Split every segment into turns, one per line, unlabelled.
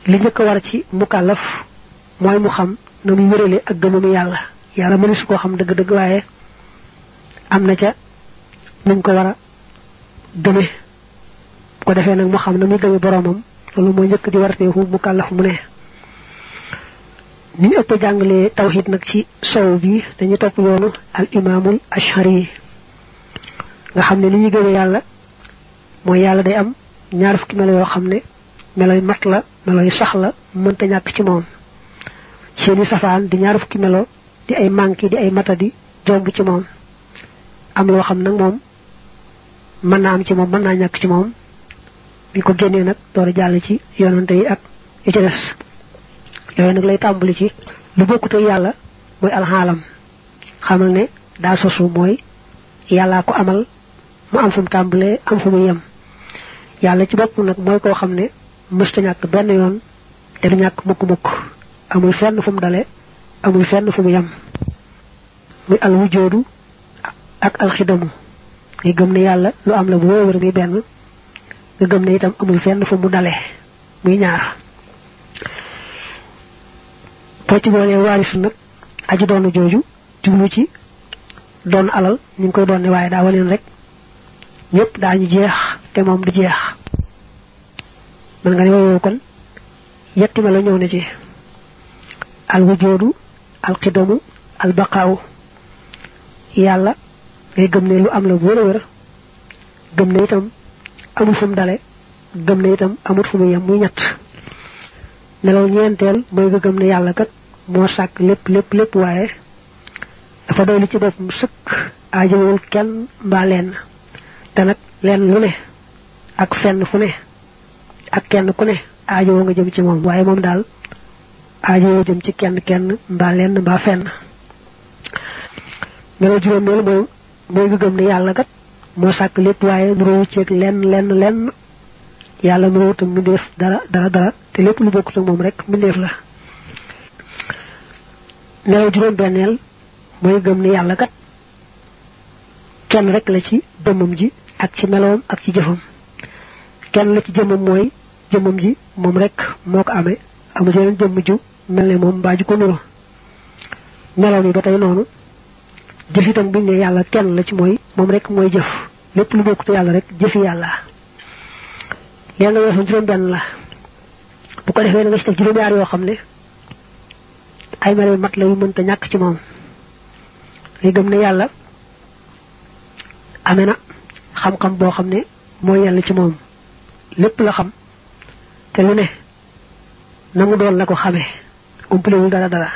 li njëkk war ci mukallaf mooy mu xam na muy wérale ak gëmam yàlla yàlla mëni su koo xam dëgg-dëgg waaye am na ca nuñ ko war a gëme bu ko defee nag mu xam na muy gëme boromam loolu mooy njëkk di warteefu mukallaf mu ne ni ñu ëpp jàngalee tawhid nag ci sow bi dañu topp yoonu al imaamul ashari nga xam ne li ñuy gëme yàlla mooy yàlla day am ñaar fukki melo yoo xam ne meloy mat la meloy sax la mënta ñàkk ci moom seeni safaan di ñaar fukki melo di ay manki di ay matadi jomb ci moom am loo xam nag moom mën naa am ci moom mën naa ñàkk ci moom bi ko génnee nag door a jàll ci yonante yi ak yi ci des yooyu nag lay tàmbali ci lu bokkut ak yàlla mooy alxaalam xamal ne daa sosu mooy yàllaa ko amal mu am fu mu tàmbalee am fu mu yem yàlla ci bopp nag mooy koo xam ne mësta ñàkk benn yoon te du ñàkk mukk mukk amul fenn fu mu dale amul fenn fu mu yem muy al wujoodu ak alxidamu nga gëm ne yàlla lu am la bu wéewër mi benn nga gëm ne itam amul fenn fu mu dale muy ñaar boo ci boolee waarisu nag aji doonu jooju jublu ci doon alal ñu ngi koy doon ne waaye daa waleen rek ñëpp daañu jeex te moom du jeex man nga ne woowoo kon yetti melo ñëw na ci al wujoodu al xidamu al baqaawu yàlla ngay gëm ne lu am la bu wér a wér gëm ne itam amul fu mu dale gëm ne itam amul fu mu yem muy ñett melaw ñeenteel mooy nga gëm ne yàlla kat moo sàkk lépp lépp lépp waaye dafa doy li ci boppam sëkk aajowul kenn mbaa lenn te nag lenn lu ne ak fenn fu ne ak kenn ku ne aajowoo nga jëm ci moom waaye moom daal aajowoo jëm ci kenn kenn mbaa lenn mbaa fenn melaw juróomeel mooy mooy nga gëm ne yàlla kat moo sàkk lépp waaye nuróowu ceeg lenn lenn lenn yàlla nuróowutam mbindeef dara dara dara te lépp lu bokkut ak moom rek mbindeef la nelaw juróom benneel mooy gëm ne yàlla kat kenn rek la ci dëmmam ji ak ci melowam ak ci jëfam kenn la ci jëmmam mooy jëmmam ji moom rek moo ko amee amul yeneen jëmm ju mel ne moom mbaa ju ko nuru melaw mi ba tey noonu jëf itam biñ ne yàlla kenn la ci mooy moom rek mooy jëf lépp lu bokkut yàlla rek jëfi yàlla leen nga weesu juróom benn la bu ko defee na nga ci teg juróom yaar yoo xam ne ay melo mat la yu mënta ñàkk ci moom ngay gëm ne yàlla amee na xam-xam boo xam ne mooy yàlla ci moom lépp la xam te lu ne na mu doon la ko xamee umpalewul dara dara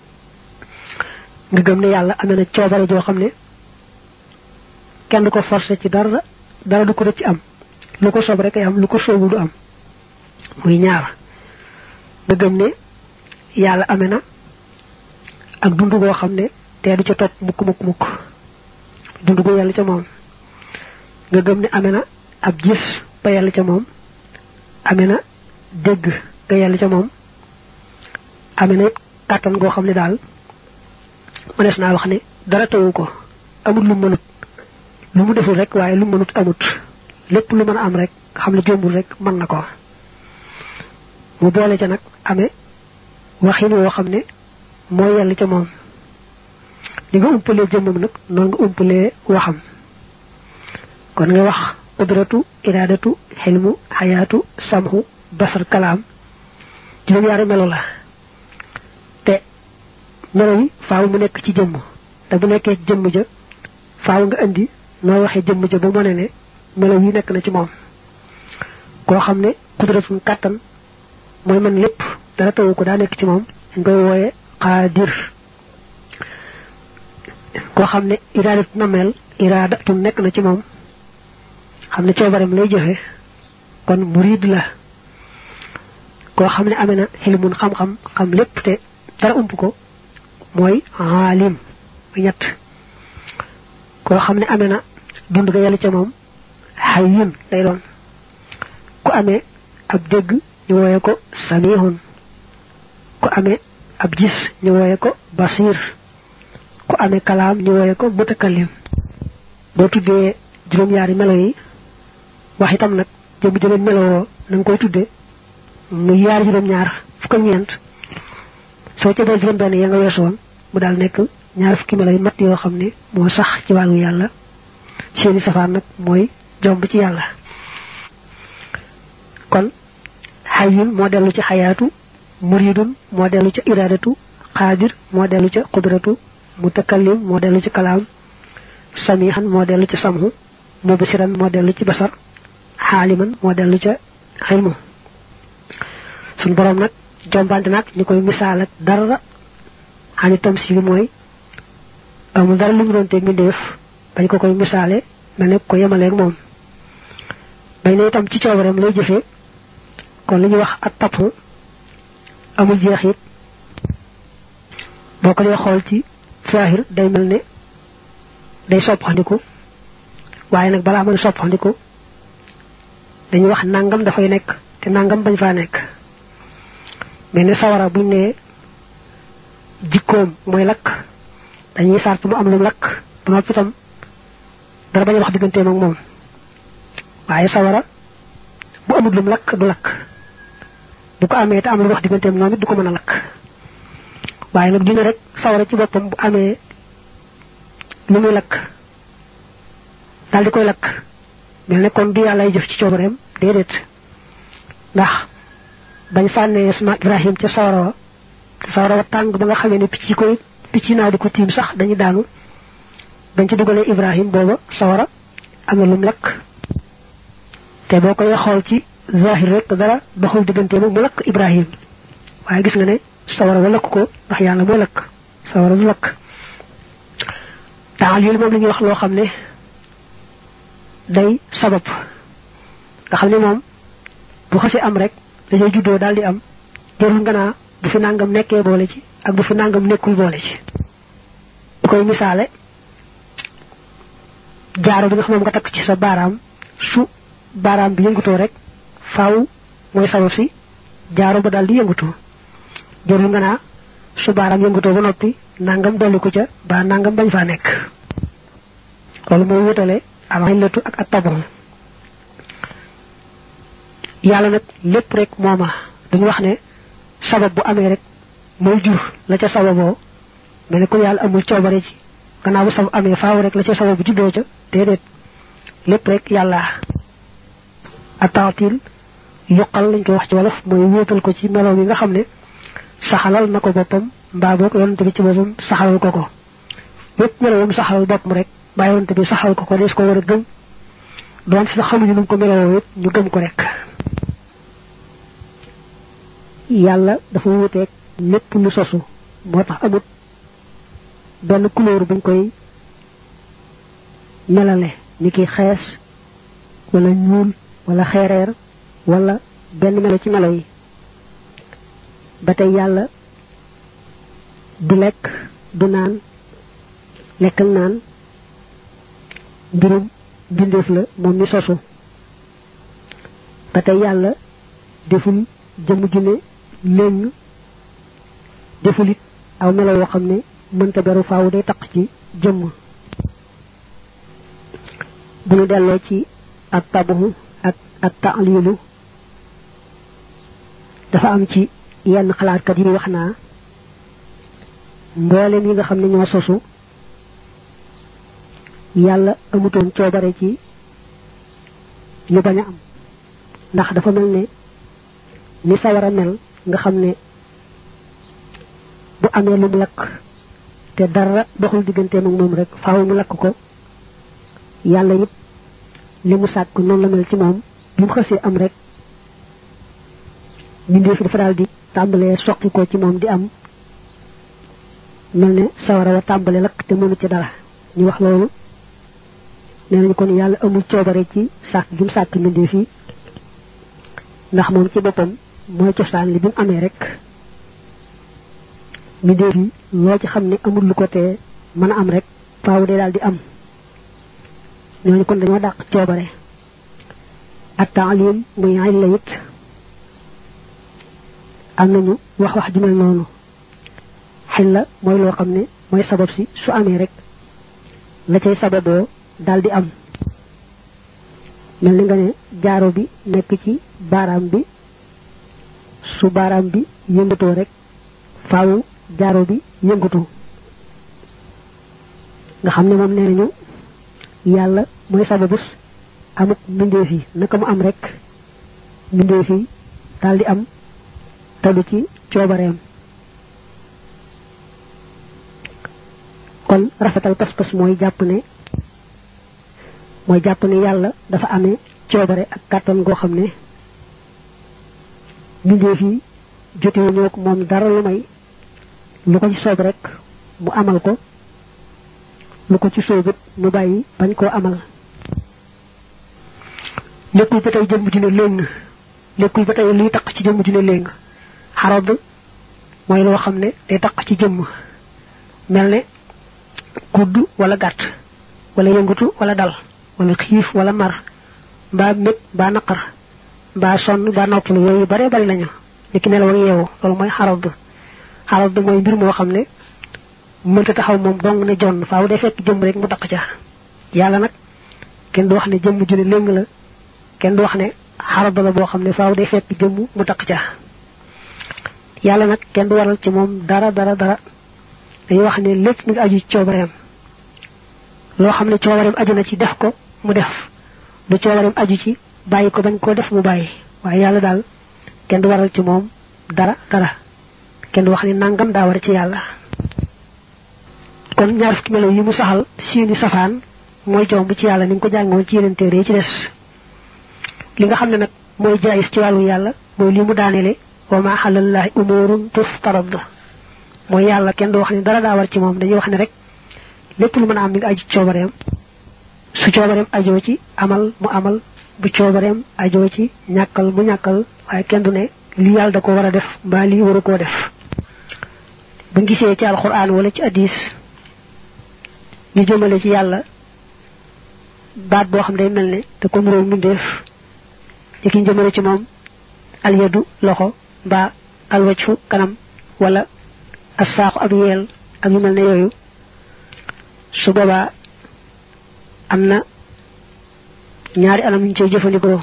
nga gëm ne yàlla amee na coobare joo xam ne kenn du ko forcé ci dara dara du ko rëcc am lu ko soob rek ay am lu ko soobu du am muy ñaar nga gëm ne yàlla amee na ak dund goo xam ne te du ca topp mukk mukk mukk dund gu yàlla ca moom nga gëm ne amee na ab gis ba yàlla ca moom amee na dégg nga yàlla ca moom amee na kàttan goo xam ne daal mënees naa wax ne dara tawu ko amul lu mënut lu mu deful rek waaye lu mënut amut lépp lu mën a am rek xam ne jombul rek mën na ko mu boole ca nag amee waxin woo xam ne mooy yàlla ca moom li nga umpalee jëmmam nag noonu nga umpalee waxam kon nga wax qudratu iradatu xilmu xayaatu samhu basar kalaam juróom-yaari melo la te melo yi faaw mu nekk ci jëmm te bu nekkee ci jëmm ja faaw nga indi noo waxee jëmm ja ba mone ne melo yi nekk na ci moom koo xam ne qudratu kàttan mooy man lépp dara tawu ko daa nekk ci moom dañ koy wooye xaadir koo xam ne iraadatu nameel iraadatu nekk na ci moom xam ne coobareem lay joxe kon murid la koo xam ne amee na xilmun xam-xam xam lépp te dara ump ko mooy aalim muy ñett koo xam ne amee na dund ga yàlla ca moom xayyun lay doon ku amee ab dégg ñu wooye ko samihun ku amee ab gis ñu wooye ko basir ku amee kalaam ñu wooye ko mutakallim boo tuddee juróom-yaari melo yi wax itam nag jëm jëleen melowoo na nga koy tudde mu yaar juróom ñaar fukk ak ñeent soo ca dee juróom benn ya nga weesu woon mu daal nekk ñaar fukki melo yu mat yoo xam ne moo sax ci wàllu yàlla seeni safaan nag mooy jomb ci yàlla kon xayyun moo dellu ci xayaatu muridun moo dellu ca iradatu xaadir moo dellu ca qudratu mutakallim moo dellu ci kalaam samihan moo dellu ci samhu mubsiran moo dellu ci basar xaaliman moo dellu ca xilmu suñ borom nag jombante nag ñu koy misaal ak dara xani tam si mooy amul dara lu mu doon te mbindeef bañ ko koy misaale mel ne ko yemaleeg moom bañ ne itam ci coobareem lay jëfee kon li ñuy wax ak tapp amul jeexit boo ko dee xool ci saahir day mel ne day soppandiku waaye nag balaa mën soppandiku dañuy wax nangam dafay nekk te nangam bañ faa nekk mais ne sawara buñ ne jikkoom mooy lakk dañuy sart mu am lu lakk bu noppi itam dara bañ a wax digganteem ak moom waaye sawara bu amul lum lakk du lakk bu ko amee te am lu wax digganteem moom it du ko mën a lakk waaye nag dina rek sawara ci boppam bu amee lu muy lakk daal di koy lakk mel ne kon du yàlla jëf ci coobareem déedéet ndax bañ sànnee sama Ibrahim ca sawara wa te sawara wa tàng ba nga xamee ne picc yi koy picc naa di ko tiim sax dañuy daanu bañ ci dugalee Ibrahim booba sawara am na lum lakk te boo koy xool ci zahir rek dara doxul diggante mu lakk Ibrahim waaye gis nga ne sawara wa lakk ko ndax yàlla mooy lakk sawara du lakk taal yooyu moom la ñuy wax loo xam ne day sabab nga xam ne moom bu xasee am rek dafay juddoo daal di am jarul nga naa bu fi nangam nekkee boole ci ak bu fi nangam nekkul boole ci bu koy misaale jaaro bi nga xam moom nga takk ci sa baaraam su baaraam bi yëngutoo rek faaw mooy sabab si jaaro ba daal di yëngutoo jarul nga naa su baaraam yëngutoo ba noppi nangam dolli ko ca ba nangam bañ faa nekk loolu mooy wutale alxillatu ak ak tabon yàlla nag lépp rek mooma duñu wax ne sabab bu amee rek mooy jur la ca sababoo mel ne ko yàlla amul coobare ci gannaaw bu sabab amee faaw rek la ca sabab bu juddoo ca déedéet lépp rek yàlla ataatil yuqal lañ koy wax ci wolof mooy wóotal ko ci melow yi nga xam ne saxalal na ko boppam mbaa boog yonante bi ci boppam saxalal ko ko lépp melowam saxalal boppam rek mbaa yonante bi saxal ko ko des ko war a gëm doon fi sax xamuñu nu mu ko melowoo it ñu gëm ko rek yàlla dafa wuteeg lépp lu sosu moo tax amut benn couleur buñ koy melale ni ki xees wala ñuul wala xeereer wala benn melo ci melo yi ba tey yàlla du lekk du naan lekk ak naan mbirum bindeef la moom mi sosu ba tey yàlla deful jëmm ju ne léng deful it aw melo yoo xam ne mënta beru faaw day taq ci jëmm bu ñu delloo ci ak tabuhu ak ak taalilu dafa am ci yenn xalaatkat yi wax naa mboolem yi nga xam ne ñoo sosu yàlla amutoon coobare ci ñu bañ a am ndax dafa mel ne ni sawara mel nga xam ne bu amee lu mu lakk te dara doxul digganteem ak moom rek faaw mu lakk ko yàlla it li mu sàkk noonu la mel ci moom bi mu xësee am rek mbindeef dafa daal di tàmbalee soqi ko ci moom di am mel ne sawara wa tàmbale lakk te mënu ci dara ñu wax loolu nee nañu kon yàlla amul coobare ci sàkk gi mu sàkk mbindeef yi ndax moom ci boppam mooy cosaan li bi mu amee rek mbindeef yi loo ci xam ne amul lu ko tee mën a am rek faaw de daal di am ñooñu kon dañoo dàq coobare ak taalim muy ay la it am nañu wax wax ju mel noonu xel la mooy loo xam ne mooy sabab si su amee rek la cay sababoo daal di am mel ni nga ne jaaro bi nekk ci baaraam bi su baaraam bi yëngatoo rek faawu jaaro bi yëngatu nga xam ne moom nee nañu yàlla mooy sababus amuk mbindeef yi naka mu am rek mbindeef yi daal di am tadu ci coobareem kon rafetal pas-pas mooy jàpp ne mooy jàpp ne yàlla dafa amee coobare ak kàttan goo xam ne mbindeef yi jotewu ñoo ko moom dara lu may lu ko ci soob rek mu amal ko lu ko ci soobut mu bàyyi bañ koo amal lékkul ba tey jëmm ju ne léng lékkul ba tey luy taq ci jëmm ju ne léng xarab mooy loo xam ne day taq ci jëmm mel ne gudd wala gàtt wala yëngatu wala dal wala xiif wala mar mbaa mét mbaa naqar mbaa sonn mbaa noppalu yooyu bare bari lañu ni ki nelaw ak yeewu loolu mooy xarab xarab mooy mbir moo xam ne mënta taxaw moom dong ne jonn faaw day fekk jëmm rek mu taq ca yàlla nag kenn du wax ne jëmm ju ne léng la kenn du wax ne xarab la boo xam ne faaw day fekk jëmm mu taq ca yàlla nag kenn du waral ci moom dara dara dara dañuy wax ne lépp mi ngi aju ci coobareem loo xam ne coobareem aju na ci def ko mu def lu coobareem aju ci bàyyi ko bañ koo def mu bàyyi waaye yàlla daal kenn du waral ci moom dara dara kenn du wax ne nangam daa war ci yàlla kon ñaar fukki melo yi mu saxal seeni safaan mooy jomb ci yàlla ni nga ko jàngoon ci yeneen téere yi ci des li nga xam ne nag mooy jaayis ci wàllu yàlla mooy li mu daanele wa ma xalallahi umurun tuftarad mooy yàlla kenn du wax ne dara daa war ci moom dañuy wax ne rek lépp lu mën a am mi ngi aju coobareem su coobareem ajoo ci amal mu amal bu coobareem ajoo ci ñàkkal mu ñàkkal waaye kenn du ne lii yàlla da ko war a def mbaa lii waru koo def bu gisee ci alxuraan wala ci addis ñu jëmale ci yàlla baat boo xam day mel ne te comme réew mbindeef ci ki jëmale ci moom alyadu loxo mbaa alwajfu kanam wala assaaxu ab yeel ak yu mel ne yooyu su boobaa am na ñaari anam ñu cay jëfandikoo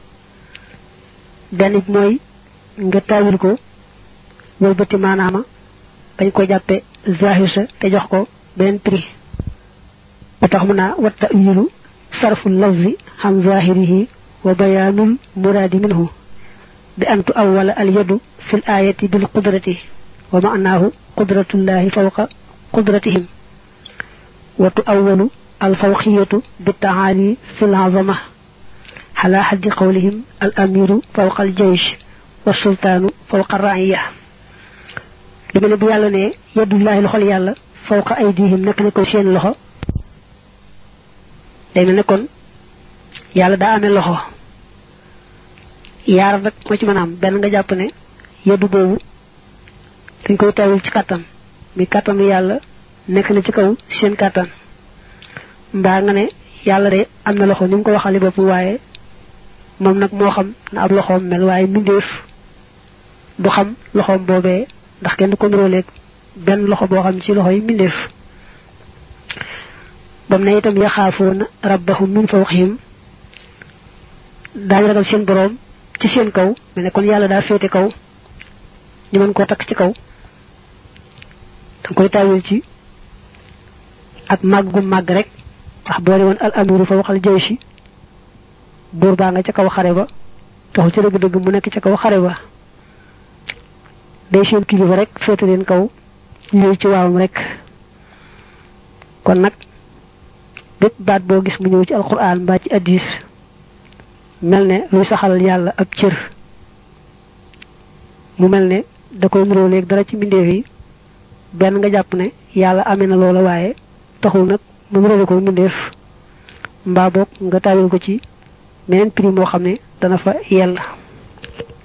benn bi mooy nga taawil ko wëlbati maanaama bañ ko jàppe zahir sa te jox ko beneen prix ba tax mu naa wa tawilu sarfu lafzi xam zahirihi wa bayaanul muraadi minhu bi an tu awwala al yadu fi l ayati bil qudrati wa maanaahu qudratullahi fawqa qudratihim wa tu awwalu al fawqiyatu bi taali fi l azama ala xaddi qawlihim al amiru fawqa al jaysh wa sultaanu fawqa raiya li mel ne bu yàlla ne yadullahi loxol yàlla fawqa aydihim nekk ne ko seen loxo day mel ne kon yàlla daa amee loxo yaar nag moo ci mën a am benn nga jàpp ne yeddu boobu dañ koy tawul ci kàttan mi kàttanu yàlla nekk na ci kaw seen kàttan mbaa nga ne yàlla de am na loxo ni mu ko waxale bopp waaye moom nag moo xam na ab loxoom mel waaye mbindeef du xam loxoom boobee ndax kenn du ko niróoleeg benn loxo boo xam ci loxo yi mbindeef bam ne itam yaxaafoona rabbahum min fawqihim daañu ragal seen boroom ci seen kaw mel ne kon yàlla daa féete kaw ñu mën koo takk ci kaw danga koy taawil ci ak màgg gu màgg rek ndax boole woon al amiru fa waxal jëy si buur baa nga ca kaw xare ba taxul ci dëgg-dëgg mu nekk ca kaw xare ba day seen kilifa rek féete leen kaw lii ci waawam rek kon nag bépp baat boo gis mu ñëw ci alquran mbaa ci addis mel ne luy saxal yàlla ab cër mu mel ne da koy nuroo léegi dara ci mbindeef yi benn nga jàpp ne yàlla amee na loola waaye taxul nag mu nuroo ko mbindeef mbaa boog nga taawil ko ci meneen prix moo xam ne dana fa yell